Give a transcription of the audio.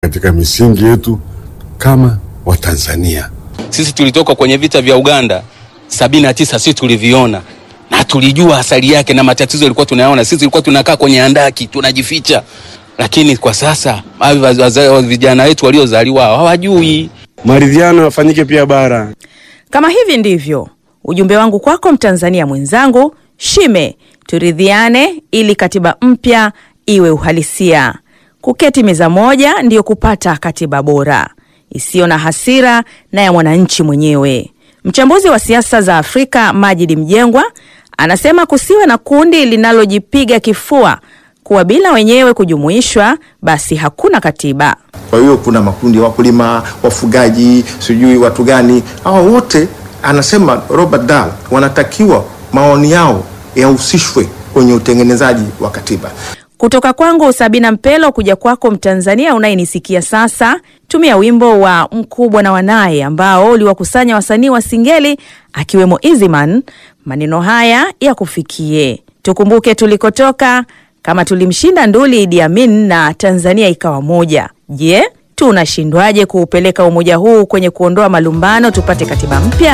katika misingi yetu kama Watanzania. Sisi tulitoka kwenye vita vya Uganda sabini na tisa, sisi tuliviona na tulijua asali yake na matatizo yalikuwa tunayaona. Sisi tulikuwa tunakaa kwenye handaki tunajificha, lakini kwa sasa vijana wetu waliozaliwa hawajui. Maridhiano yafanyike pia bara. Kama hivi ndivyo ujumbe wangu kwako Mtanzania mwenzangu, shime turidhiane ili katiba mpya iwe uhalisia. Kuketi meza moja ndiyo kupata katiba bora isiyo na hasira na ya mwananchi mwenyewe. Mchambuzi wa siasa za Afrika Majid Mjengwa anasema kusiwe na kundi linalojipiga kifua kuwa bila wenyewe kujumuishwa basi hakuna katiba. Kwa hiyo kuna makundi ya wakulima, wafugaji, sijui watu gani, hawa wote anasema Robert Dahl wanatakiwa maoni yao yahusishwe kwenye utengenezaji wa katiba. Kutoka kwangu Sabina Mpelo kuja kwako Mtanzania unayenisikia sasa, tumia wimbo wa Mkubwa na Wanaye ambao uliwakusanya wasanii wa Singeli akiwemo Easyman. Maneno haya ya kufikie, tukumbuke tulikotoka. Kama tulimshinda nduli Idi Amin na Tanzania ikawa moja, je, tunashindwaje kuupeleka umoja huu kwenye kuondoa malumbano tupate katiba mpya?